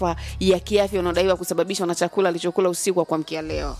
ya kiafya unaodaiwa kusababishwa na chakula alichokula usiku wa kuamkia leo.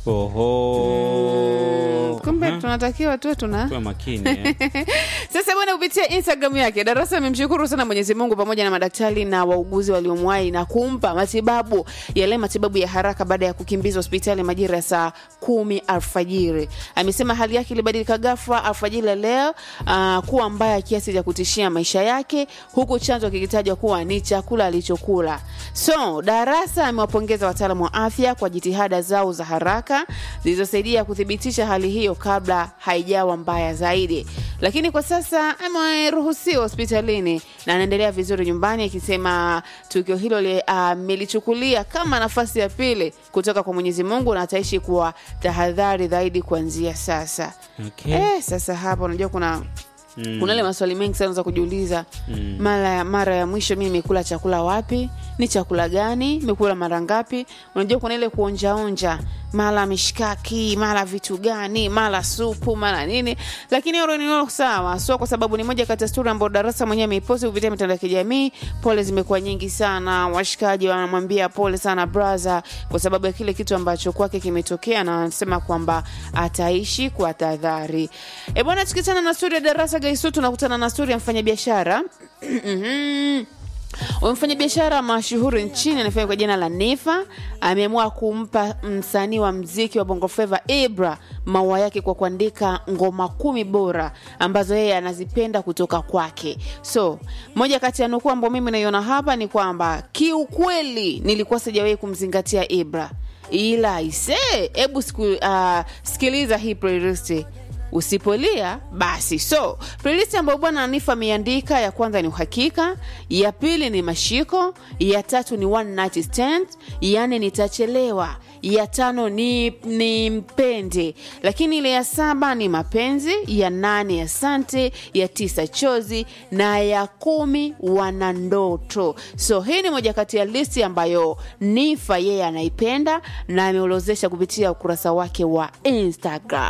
Oho. Kumbe Mhm. tunatakiwa tu tuna Tuwe makini eh. sasa bwana, kupitia Instagram yake Darasa amemshukuru sana Mwenyezi Mungu pamoja na madaktari na wauguzi waliomwahi na kumpa matibabu yale matibabu ya haraka baada ya kukimbizwa hospitali majira ya saa kumi alfajiri. Amesema hali yake ilibadilika ghafla alfajiri ya leo uh, kuwa mbaya kiasi cha kutishia maisha yake, huku chanzo kikitajwa kuwa ni chakula alichokula. So Darasa amewapongeza wataalamu wa afya kwa jitihada zao za haraka zilizosaidia kuthibitisha hali hiyo kabla haijawa mbaya zaidi, lakini kwa sasa ameruhusiwa hospitalini na anaendelea vizuri nyumbani, akisema tukio hilo li- amelichukulia kama nafasi ya pili kutoka kwa Mwenyezi Mungu na ataishi kwa tahadhari zaidi kuanzia sasa. Okay. Eh, sasa hapa unajua kuna Mm. kuna ile maswali mengi sana za kujiuliza Mm. mara mara ya mwisho mimi nimekula chakula wapi ni chakula gani nimekula mara ngapi unajua kuna ile kuonjaonja mara mishkaki mara vitu gani mara supu mara nini lakini hilo ni hilo sawa so kwa sababu ni moja kati ya stori ambayo darasa mwenyewe ameiposti kupitia mitandao ya kijamii pole zimekuwa nyingi sana washikaji wanamwambia pole sana braza kwa sababu ya kile kitu ambacho kwake kimetokea na anasema kwamba ataishi kwa tahadhari e bwana tukichana na stori ya darasa gaisu tunakutana na stori ya mfanyabiashara Mhm. Huyu mfanyabiashara mashuhuri nchini anafanya kwa jina la Nifa ameamua kumpa msanii wa mziki wa Bongo Flava Ibra maua yake kwa kuandika ngoma kumi bora ambazo yeye anazipenda kutoka kwake. So moja kati ya nukuu ambayo mimi naiona hapa ni kwamba kiukweli nilikuwa sijawahi kumzingatia Ibra, ila ise, hebu siku, uh, sikiliza hii playlist usipolia basi so playlist ambayo bwana anifa ameandika ya kwanza ni uhakika ya pili ni mashiko ya tatu ni one night stand yani nitachelewa ya tano ni, ni mpende lakini ile ya saba ni mapenzi ya nane asante ya tisa chozi na ya kumi wana ndoto so hii ni moja kati ya listi ambayo nifa yeye anaipenda na ameolozesha kupitia ukurasa wake wa instagram